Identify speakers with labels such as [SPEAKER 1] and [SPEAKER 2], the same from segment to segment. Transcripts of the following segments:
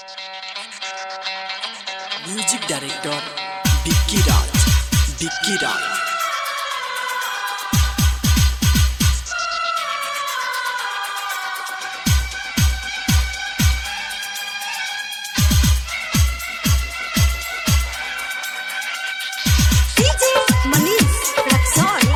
[SPEAKER 1] Music director Bikki Raj Bikki Raj
[SPEAKER 2] DJ Manish Raxol.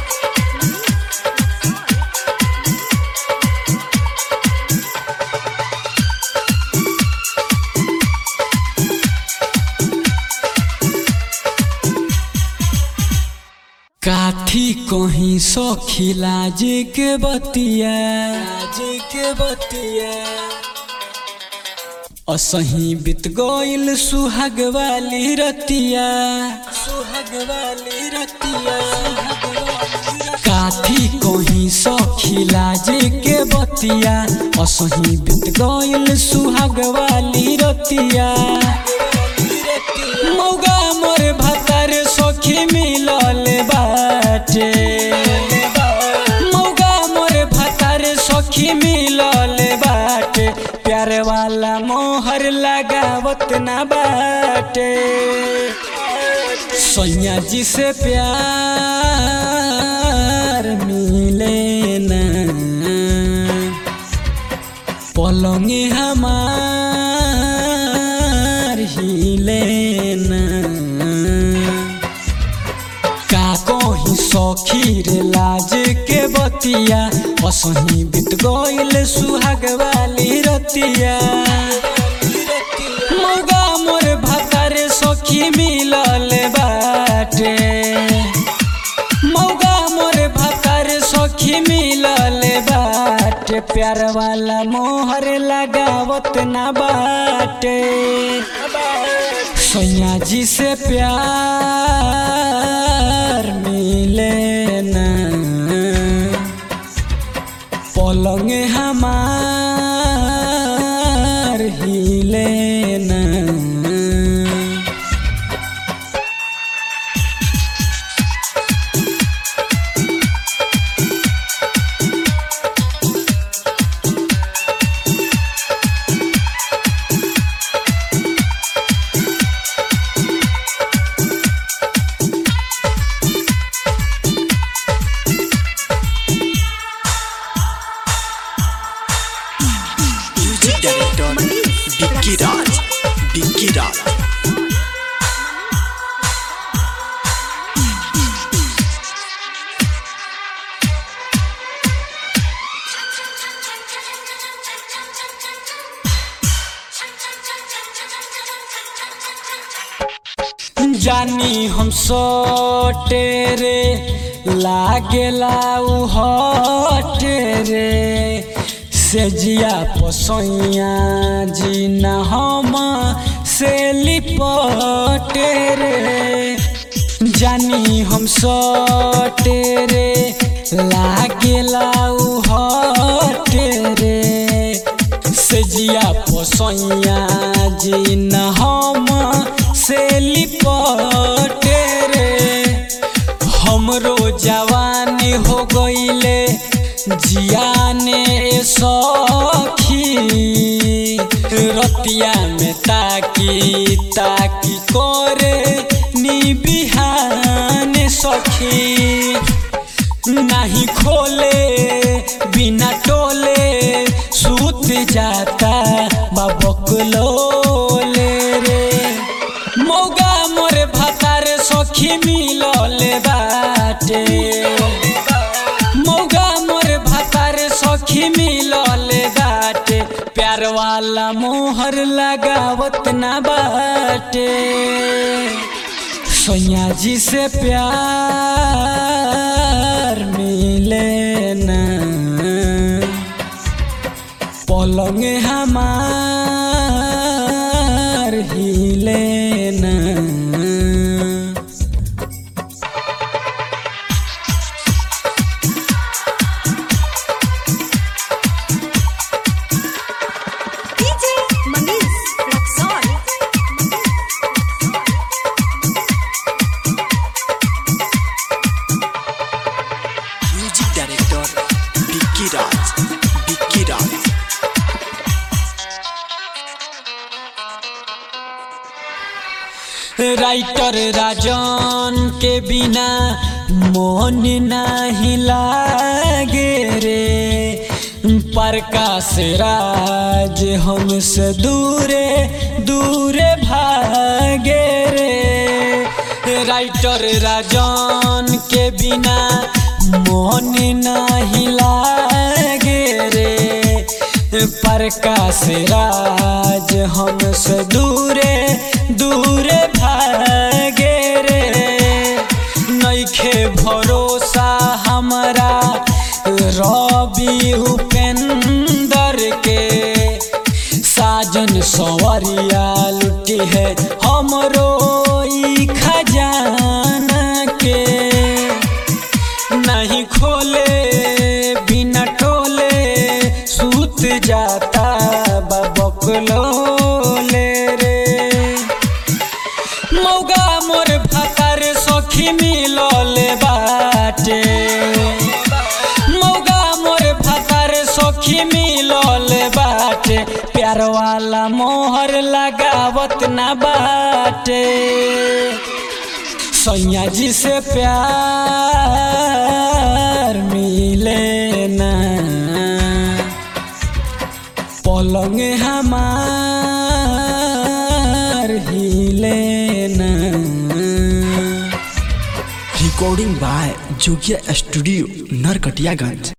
[SPEAKER 3] काथी कहीं सखी लाज के बतिया लाज के बतिया असही बीत गइल सुहाग वाली रतिया सुहाग वाली रतिया काथी कहीं सखी लाज के बतिया असही बीत गइल सुहाग वाली रतिया मौगा मोर भतर सखी मिलल बाटे मौगा मोर भतर सखी मिलल बाटे प्यार वाला मोहर लगावत ना बाटे सैया जी से प्यार मिले ना पलंग हमार हिले ना का कहीं सखी रे लाज के बतिया असही बीत गइल सुहाग वाली रतिया मौगा मोर भतार सखी मिलल बाटे मौगा मोर भतार सखी मिलल बाटे प्यार वाला मोहर लगावत ना बाटे सैया जी से प्यार मिले ना पलंग हमार हिले ना
[SPEAKER 1] म्यूजिक डायरेक्टर बिक्की राज बिक्की राज
[SPEAKER 3] जानी हम सटे रे लागेला उ हटे रे से जिया पसैया जी न हम से लिपटे रे जानी हम सटे रे लागेला उ हटे रे से जिया पसैया जी न हम से लिपटे रे हमरो जवानी हो गईले जियाने सखी रतिया में ताकी ताकी करे नी बिहान सखी नहीं खोले बिना टोले सूत जाता बबकलोले रे मौगा मोरे भतार सखी मिलल बाटे मौगा मोरे भतार सखी मिलल बाटे प्यार वाला मोहर लगावत ना बाटे सैया जी से प्यार मिले ना पलंग हमार हिले ना
[SPEAKER 2] DJ Manish Raxol.
[SPEAKER 1] Music director Bikki Raj Bikki Raj
[SPEAKER 3] writer Rajan के बिना मन नहीं लागे रे प्रकाश राज हमसे दूरे दूरे भागे रे राइटर राजन के बिना मन नहीं लागे रे प्रकाश राज हमसे दूरे दूरे भागे रे नइखे भरोसा हमरा रवि उपेंदर के साजन सवरिया लुटी है हमरो ई खजाना के नहीं खोले बिना टोले सूत जाता बबकलोले रे मौगा मोर भातार सखी मिलल बाटे मौगा मोर भातार सखी मिलल बाटे प्यार वाला मोहर लगावत ना बाटे सैया जी से प्यार मिले ना पलंग हमार हिले ना
[SPEAKER 1] recording by Jogiya studio Narkatiaganj